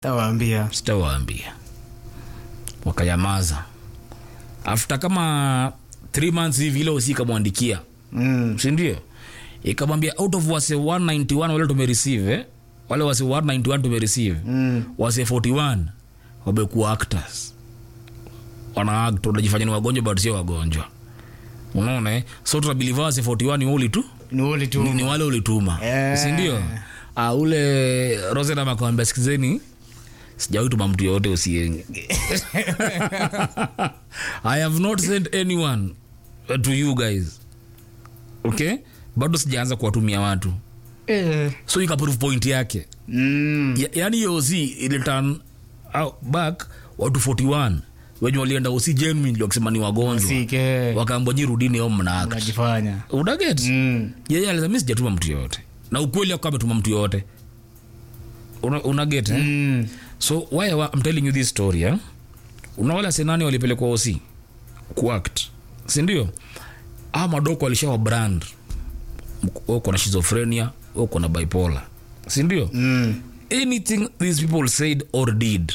tawaambia sitawaambia wakanyamaza after kama three months hivi ile usi ikamwandikia mm. sindio ikamwambia out of wase 191 wale tumereceive eh? wale wase 191 tumereceive Mm. wase 41 wamekuwa actors wana act wanajifanya ni wagonjwa but sio wagonjwa unaona eh? so tunabiliva wase 41 ni uli tu ni uli tu ni, ni wale ulituma Eh. sindio uh, ule rosenam akawambia sikizeni sijawahi tuma mtu yoyote usienge i have not sent anyone uh, to you guys okay bado sijaanza kuwatumia watu eh. so ikaprove point yake mm. ya, yani hiyo osi iliturn out back watu 41 wenye walienda osi genuinely wakisema ni wagonjwa sike wakaambwa nyi rudini au mna act unajifanya unaget mm. yeye alisema mi sijatuma mtu yoyote na ukweli akuwa ametuma mtu yoyote una, una get eh? Mm. so why I- I'm telling you this story eh? unawala senani walipelekwa osi kuact sindio a madoko alishawa brand Mk- uko na schizophrenia uko na bipolar sindio Mm. anything these people said or did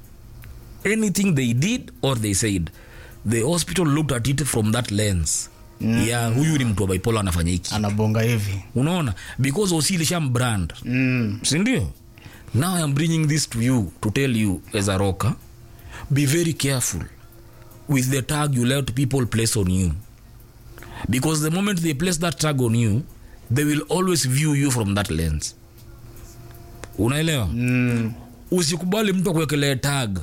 anything they did or they said the hospital looked at it from that lens mm. ya huyu ni mtu wa bipolar anafanya hiki anabonga hivi unaona because osi ilishambrand mm. sindio now iam bringing this to you to tell you as a rocker be very careful with the tag you let people place on you because the moment they place that tag on you they will always view you from that lens unaelewa Mm. usikubali mtu akuwekelee tag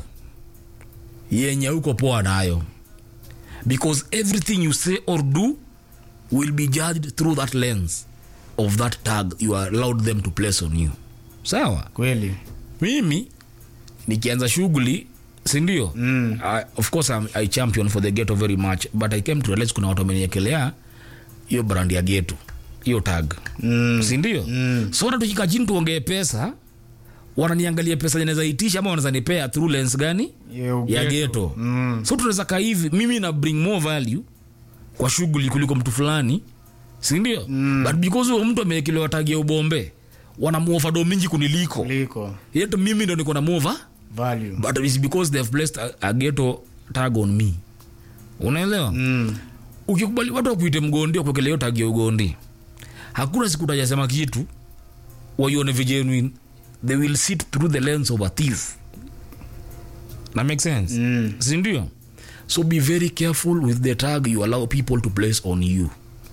yenye uko poa nayo because everything you say or do will be judged through that lens of that tag you are allowed them to place on you sawa kweli mimi nikianza shughuli sindio Mm. I, of course I'm, i champion for the ghetto very much but i came to realize kuna watu wameniekelea hiyo brand ya ghetto hiyo tag mm. sindio Mm. so hata tukika chini tuongee pesa wananiangalia pesa naweza itisha ama wanaweza nipea through lens gani Yo, ya ghetto. geto Mm. so tunaweza kaa hivi mimi na bring more value kwa shughuli kuliko mtu fulani sindio mm. but because huyo mtu ameekelewa tagi ya ubombe wanamuofa do mingi kuniliko liko yetu mimi ndo niko na mova value but it's because they've placed a, a ghetto tag on me unaelewa mm. ukikubali watu wakuite mgondi wakuekele hiyo tagi ya ugondi hakuna siku utajasema kitu waione vigenuine they will sit through the lens of a thief na make sense Mm. sindio so be very careful with the tag you allow people to place on you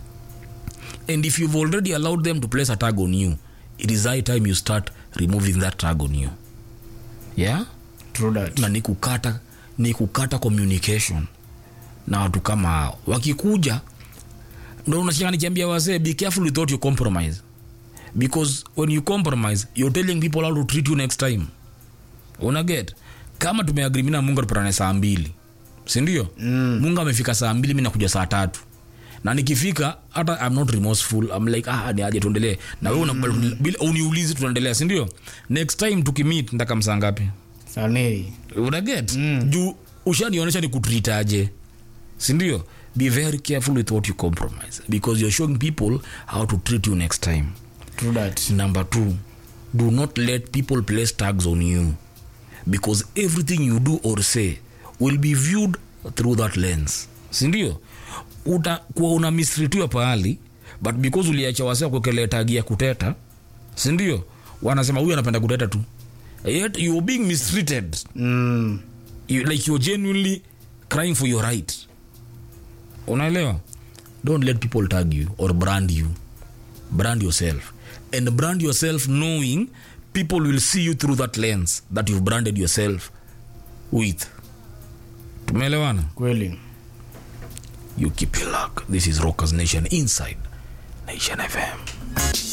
and if you've already allowed them to place a tag on you it is high time you start removing that tag on you yeah true that na ni kukata ni kukata communication na watu kama hao wakikuja ndo unashika nikiambia wazee be careful with what you compromise because when you compromise you're telling people how to treat you next time unaget kama tumeagri mi na mungu tupatane saa mbili sindio Mm. mungu amefika saa mbili mi nakuja saa tatu na nikifika hata I'm not remorseful I'm like ah ni aje tuendelee na wewe unakubali tuendelee. bila uniulizi tunaendelea sindio next time tukimit ndaka msaa ngapi sanei unaget mm. juu ushanionyesha ni kutritaje sindio be very careful with what you compromise because you're showing people how to treat you next time true that number two do not let people place tags on you because everything you do or say will be viewed through that lens sindio utakuwa una misritiwa pahali but because uliacha wase kuekelea tagi ya kuteta sindio wanasema huyu anapenda kuteta tu yet you're being mistreated mm. you, like you're genuinely crying for your right unaelewa don't let people tag you or brand you brand yourself and brand yourself knowing people will see you through that lens that you've branded yourself with tumeelewana kweli you keep your luck this is rockers nation inside nation fm